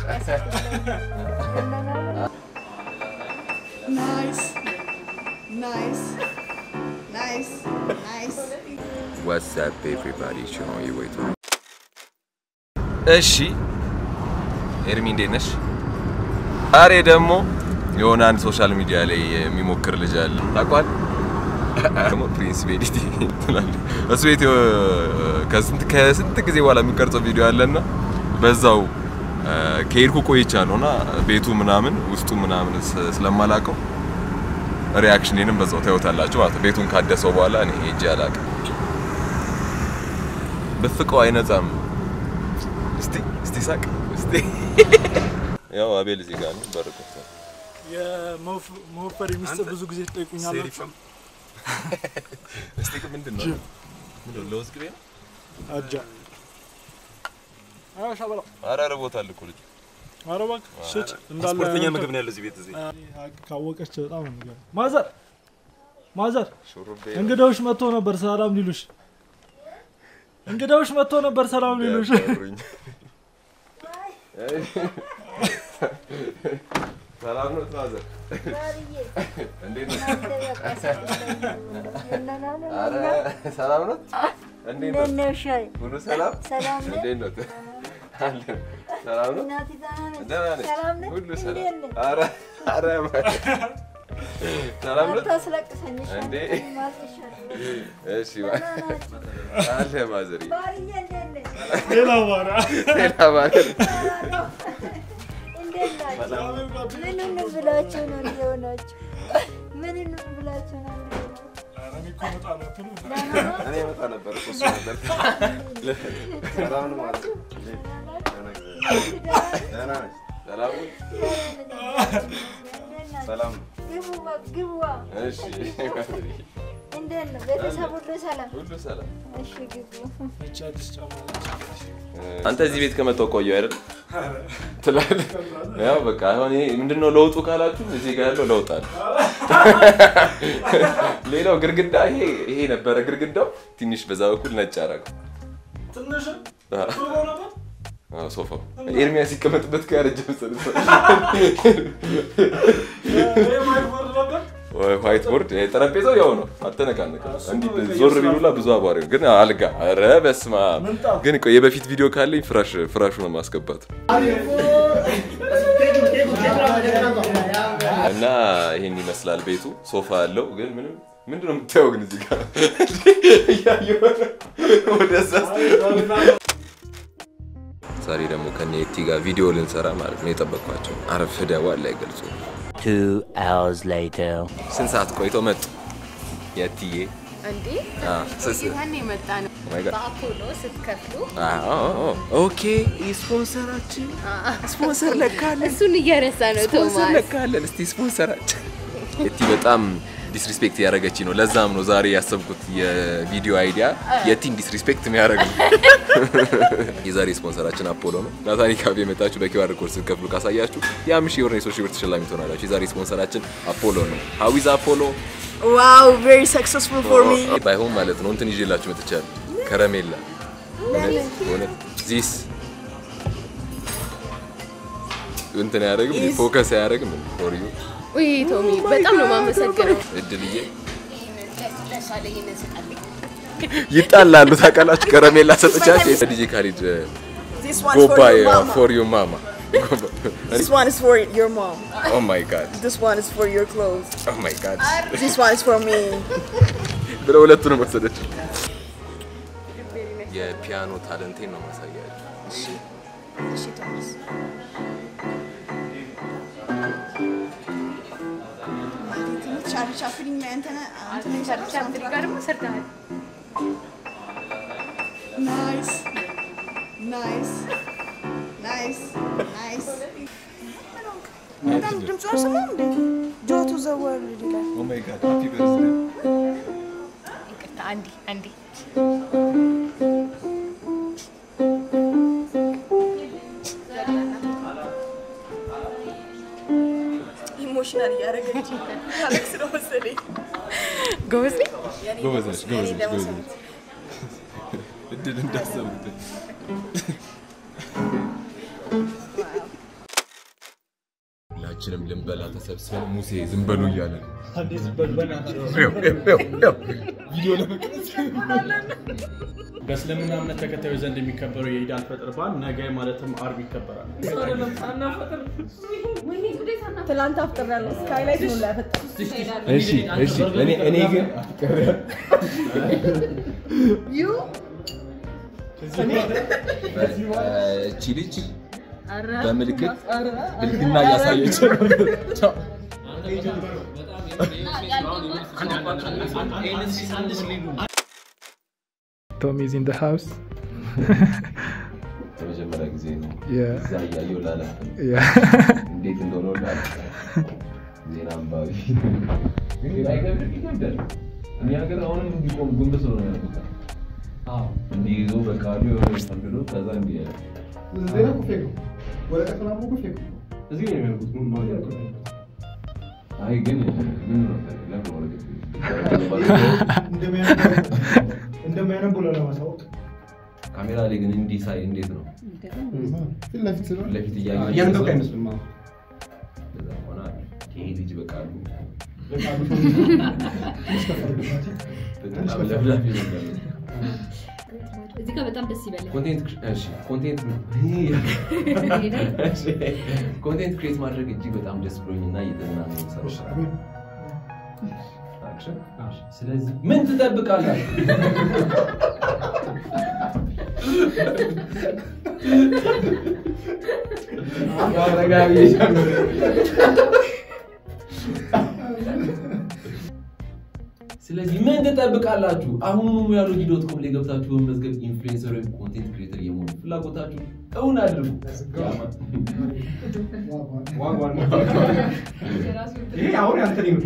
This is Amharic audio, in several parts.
Nice. Nice. Nice. Nice. What's up everybody? show you wait. እሺ ኤርሚ እንዴት ነሽ? ዛሬ ደግሞ የሆነ አንድ ሶሻል ሚዲያ ላይ የሚሞክር ልጅ አለ ታውቋል። ደግሞ ፕሪንስ ቤዲቲ ትላለህ። እሱ ቤት ከስንት ከስንት ጊዜ በኋላ የሚቀርጸው ቪዲዮ አለና በዛው ከሄድኩ ቆይቻለሁ እና ቤቱ ምናምን ውስጡ ምናምን ስ- ስለማላውቀው ሪያክሽኔንም በዛው ታዩታላችሁ ማለት ነው። ቤቱን ካደሰው በኋላ እኔ ሄጄ አላውቅም። ብፍቀው አይነጻም። እስቲ እስቲ ሳቅ እስቲ ያው አቤል እዚህ ጋር ነው በር ከፍቷል። የመወፈር ሚስጥር ብዙ ጊዜ ትጠይቁኛላችሁ። እስቲ ምንድን ነው ምንድን ነው ለውዝ ቅቤ ነው? አጃ አዎ፣ ሻበላ ኧረ ርቦታል እኮ ልጁ። ኧረ እባክህ ስጭ እንዳለ ስፖርተኛ እንትን- ምግብ ነው ያለው እዚህ ቤት እዚህ ካወቀች በጣም ነው የሚገርም። ማዘር ማዘር ሹሩቤ እንግዳዎች መጥቶ ነበር ሰላም ሊሉሽ። እንግዳዎች መጥቶ ነበር ሰላም ሊሉሽ። ያፈሩኝ። ሰላም ነው ትናዘር እንዴት ነው? ኧረ ሰላም ነው እንዴት ነው? ሁሉ ሰላም ሰላም ነህ? እንዴት ነው? አለን ሰላም ነው እናቴ ደህና ነች? ደህና ነች ሰላም ነህ? ሁሉ እንዴት ሰላም ነህ? ኧረ ኧረ ሰላም ነው አታስለቅሰኝ እሺ? እንዴ? ማልቅሻለሁ። እሺ አለ ማዘሪ ባርዬ እንዴት ነህ? ሌላ ባራ ሌላ ማለት እንዴት ናችሁ? ምን እንብላችሁ ነው እንዲሆናችሁ? ምን እንብላችሁ ነው እንዲሆናችሁ? ደህና ነው? እኔ እመጣ ነበር እኮ እሱ ነበር ሰላም ነው ማለት ነው ደህና ነች ሰላም ነው ሰላም ነው ግቡ ግቡ። እሺ ማዘሪ እንዴት ነው? ቤተሰብ ሁሉ ሰላም? ሁሉ ሰላም እሺ ግቡ። አንተ እዚህ ቤት ከመጣሁ ቆየሁ አይደል ትላለህ። ያው በቃ አሁን ይሄ ምንድነው ለውጡ ካላችሁ እዚህ ጋር ያለው ለውጥ አለ። ሌላው ግድግዳ ይሄ ይሄ ነበረ ግድግዳው ትንሽ በዛ በኩል ነጭ አደረገው። ትንሽ አዎ፣ ጥሩ ነበር። አዎ፣ ሶፋው ኤርሚያስ ሲቀመጥበት ከያረጀ መሰለኝ። ይሄ ማይክቦርድ ነበር። ዋይት ቦርድ ጠረጴዛው ያው ነው፣ አልተነቃነቀም። እንዲህ ዞር ቢሉላ ብዙ አቧሪ ነው። ግን አልጋ ኧረ በስመ አብ። ግን ቆይ የበፊት ቪዲዮ ካለኝ ፍራሽ ፍራሹ ነው ማስገባት እና ይሄን ይመስላል ቤቱ። ሶፋ አለው ግን ምንም ምንድን ነው የምታየው? ግን እዚህ ጋር እያየሁ ነው ወደዛ ዛሬ ደግሞ ከነ የቲ ጋር ቪዲዮ ልንሰራ ማለት ነው የጠበቅኳቸው። አረፍደዋል ላይ ገልጹ Two hours later. ስንት ሰዓት ቆይቶ መጡ የትዬ እንዴ አ፣ ስስ- ጌታን የመጣ ነው። Oh my God. በአፖሎ ስትከፍሉ አዎ፣ ኦኬ ስፖንሰራችን ስፖንሰር ለካለን እሱን እየረሳ ነው ስፖንሰር ቶማስ። ለካለን እስቲ ስፖንሰራችን የቲ በጣም ዲስሪስፔክት ያደረገች ነው። ለዛም ነው ዛሬ ያሰብኩት የቪዲዮ አይዲያ የቲን ዲስሪስፔክት የሚያደርግ ነው። የዛሬ ስፖንሰራችን አፖሎ ነው። ናታኒ ካፌ የመጣችሁ በኪዋር ኮድ ስትከፍሉ ካሳያችሁ የአምስት ሺህ ብር የሶስት ሺህ ብር ተሸላሚ ትሆናላችሁ። የዛሬ ስፖንሰራችን አፖሎ ነው። ሀዊዝ አፖሎ Wow, very successful for me. ባይሆን ማለት ነው እንትን ይዤላችሁ መጥቻለሁ። ከረሜላ እውነት እውነት ዚስ እንትን አያደርግም ፎከስ አያደርግም ፎር ዩ ውይ ቶሚ በጣም ነው የማመሰግነው። እድልዬ ለእሷ ላይ ይሄንን ስጣልኝ። ይጣላሉ ታውቃላችሁ። ከረሜላ ሰጥቻችሁ ዲጄ ካሊድ This one's for ጎባይ your mama. ፎር ዩ ማማ This one is for your mom. ኦ ማይ ጋድ This one is for your clothes. ኦ ማይ ጋድ This one is for me. ብለው ሁለቱንም ወሰደችው። የፒያኖ ታለንቴን ነው ማሳያችሁ። ቻርሊ ቻፕሊን እንትን እንትን ቻርሊ ቻፕሊን ጋር ደግሞ ሰርተሃል። ናይስ ናይስ ናይስ ናይስ በጣም ድምፁ አልሰማም እንዴ? ጆቱ ዘወርድ ይላል። ኦ ማይ ጋድ ሃፒ በርዝዴይ ይቅርታ አንዴ አንዴ ኢሞሽናል እያደረገች ታለቅስ ነው መሰለኝ። ጎበዝ ነኝ። ጎበዝ ነሽ፣ ጎበዝ ነሽ፣ ጎበዝ ለመሰለኝ። ነሽ። እድል እንዳሰቡት ሁላችንም ልንበላ ተሰብስበን ሙሴ ዝም በሉ እያለ ነው። አንዴ ዝም በል በእናትህ። ይኸው፣ ይኸው፣ ይኸው፣ ይኸው። ቪዲዮ ለመቅረጽ በእስልምና እምነት ተከታዮች ዘንድ የሚከበረው የኢድ አልፈጥር በዓል ነገ ማለትም አርብ ይከበራል። ትላንት አፍጥሬያለሁ። ስካይላይት ነው ላይ ያፈጠርኩት። እሺ፣ እሺ። እኔ እኔ ግን ዩ እቺ ልጅ በምልክት ብልግና እያሳየች ነው። Tom is in the house. ለመጀመሪያ ጊዜ ነው Yeah. እዛ እያየሁ ላለ Yeah. እንዴት እንደሆነ ሁላ ዜና አንባቢ ግን አይከብድም? ይከብዳል። እኛ ሀገር አሁንም እንዲቆም ጎንበስ ብሎ ነው ያደርጉታል። እንዲህ ይዞ በቃሉ የሆነ ፈንድዶ ከዛ እንዲህ ያለ ዜና እኮ ፌክ ነው። ወረቀት ምናምን እኮ ፌክ ነው። እዚህ ነው የሚያደርጉት። ምን ማለት ነው? አይ ግን ምን ነው ለምን ወረቀት እንደሚያነቡ- እንደሚያነቡ ለማሳወቅ ካሜራ ላይ ግን እንዲህ ሳይ እንዴት ነው ፊት ለፊት ስለሆነ ፊት ለፊት እያየሁ እያነበብክ አይመስልም። አዎ። ከዛ በኋላ ይሄ ልጅ በቃሉ በቃሉ በጣም ለፍላፊ ነበር። እዚህ ጋር በጣም ደስ ይበላል። ኮንቴንት እሺ፣ ኮንቴንት እሺ፣ ኮንቴንት ክሬት ማድረግ እጅግ በጣም ደስ ብሎኝ እና እየተዝናኑ የምሰራው አክሽን። ስለዚህ ምን ትጠብቃላችሁ? አረጋቢ ስለዚህ ምን ትጠብቃላችሁ? አሁኑኑ ያሎጂ ዶት ኮም ላይ ገብታችሁ በመመዝገብ ኢንፍሉዌንሰር ወይም ኮንቴንት ክሬተር የመሆን ፍላጎታችሁ እውን አድርጉ። ዋጓን ይሄ አሁን ያንተ ነው።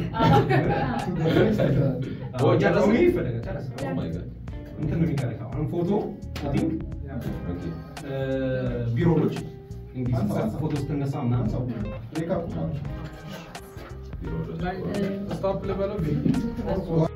ኦ፣ ጨረስን? ይሄ ይፈለጋል። ጨረስን። Oh my God. እንትን ነው የሚቀረው። አሁን ፎቶ ሾቲንግ ኦኬ። ቢሮዎች እንዲህ ፎቶ ስትነሳ ምናምን ሜካፕ ቢሮ ድረስ። ስታፕ ልበለው